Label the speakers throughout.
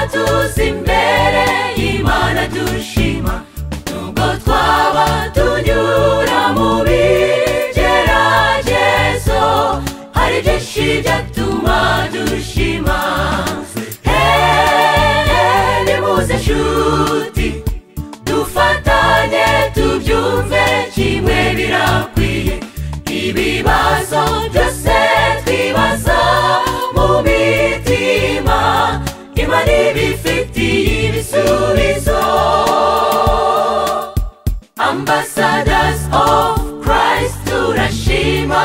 Speaker 1: tuzi imbere y'imana dushima nubwo twaba tunyura mu bigeragezo hari byinshi byatuma dushima Hey, nimuze nshuti dufatanye tubyumve kimwe birakwiye ibibazo byose twibaza mu mitima imana ibifitiye ibisubizo ambassadors of christ turashima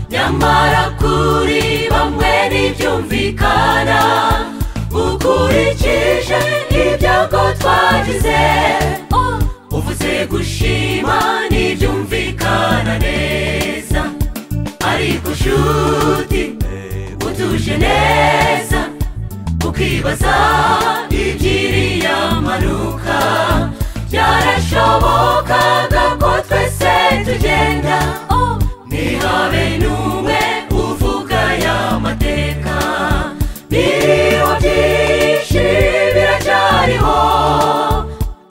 Speaker 1: nyamara kuri bamwe ntibyumvikana ukurikije ibyago twagize oh, uvuze gushima ntibyumvikana neza ariko nshuti utuje neza ukibaza ibyiriya manuka byarashobokaga ko twese tugenda oh, ntihabe n'umwe uvuga ya mateka biriho byinshi biracyariho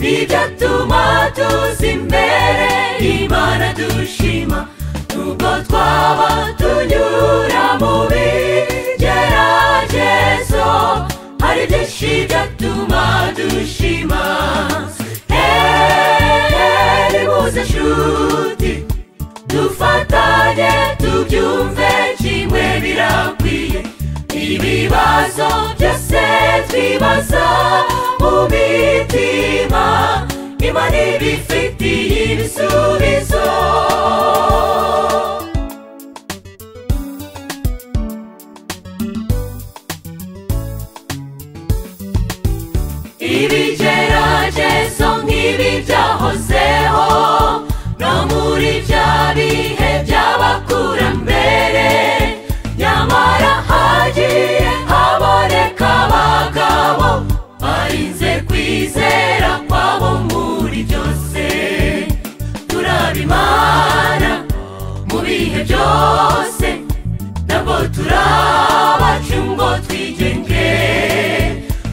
Speaker 1: ntibyatuma tuzi imbere imana dushima nubwo twaba tunyura mu bigeragezo hari byinshi byatuma dushima Hey, nimuze nshuti dufatanye tubyumve kimwe birakwiye ibibazo byose twibaza mu mitima imana ibifitiye ibisubizo ibigeragezo nk'ibi byahozeho no muri bya bihe by'abakurambere nyamara hagiye haboneka abagabo barinze kwizera kwabo muri byose turabimana mu bihe byose ntabwo turabaca ngo twigenge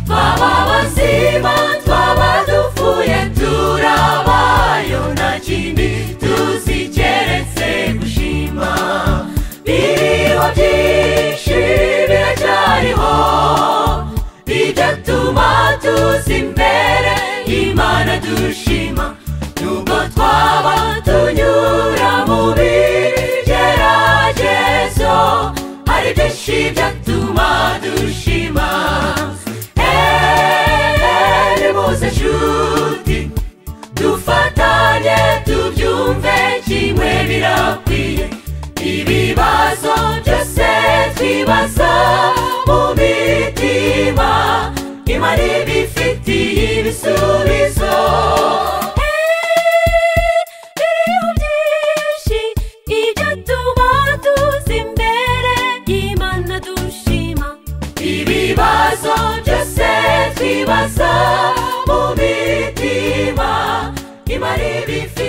Speaker 1: twaba bazima twaba dupfuye turabayo nta kindi tuzi keretse gushima biriho byinshi biracyariho bigatuma tuzi imbere imana dushima nubwo twaba tunyura mu bigeragezo hari byinshi byatuma dushima Hey, nimuze nshuti dufatanye tubyumve kimwe birakwiye ibibazo byose twibaza mu mitima imana ibifitiye ibisubizo biriho byinshi ibyatuma tuzi imbere y'imana dushima ibibazo byose twibaza mu mitima imana ibifitiye